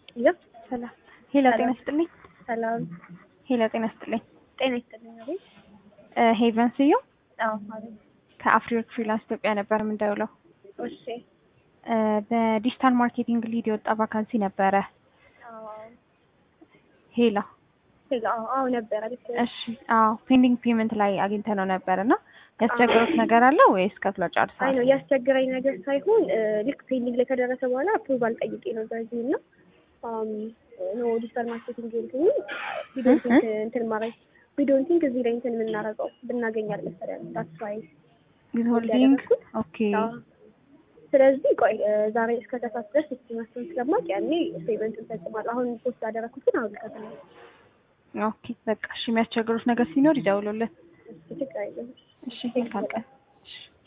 ይኸው ሰላም ሄሎ፣ ጤና ይስጥልኝ። ሰላም ሄሎ፣ ጤና ይስጥልኝ። ጤና ይስጥልኝ። አቤት። እ ሄቨን ስየው አዎ አቤት። ከአፍሪወርክ ፍሪላንስ ኢትዮጵያ ነበር የምንደውለው። እሺ። እ በዲጂታል ማርኬቲንግ ሊድ የወጣ ቫካንሲ ነበረ። አዎ ሄሎ፣ ሄሎ። አዎ አዎ ነበረ። ልክ ነሽ። እሺ። አዎ ፔንዲንግ ፔመንት ላይ አግኝተነው ነበር እና ያስቸገሩት ነገር አለ ወይስ ከፍለው አይ ጨርሰዋል? ነው ያስቸገረኝ ነገር ሳይሆን እ ልክ ፔንዲንግ ላይ ከደረሰ በኋላ አፕሩቫል ጠይቄ ነው በዚህ እና አም ኖ ዲጂታል ማርኬቲንግ እንትኑ ቪዲዮንቲንግ እንትን ማድረግ ቪዲዮንቲንግ እዚህ ላይ እንትን የምናደርገው ብናገኝ አልመሰለንም። ዳትስ ዋይ ዊዝሆልዲንግ ያደረኩት። ኦኬ። ስለዚህ ቆይ እ ዛሬ እስከ ከሳት ድረስ እስቲማስቶን ስለማቅ ያኔ ፔመንቱን ፈጽማለሁ። አሁን ፖስት ያደረኩት ግን አሁን ከተማ ኦኬ በቃ እሺ። የሚያስቸግሩት ነገር ሲኖር ይደውሉልን። ችግር የለም። እሺ መልካም ቀን። እሺ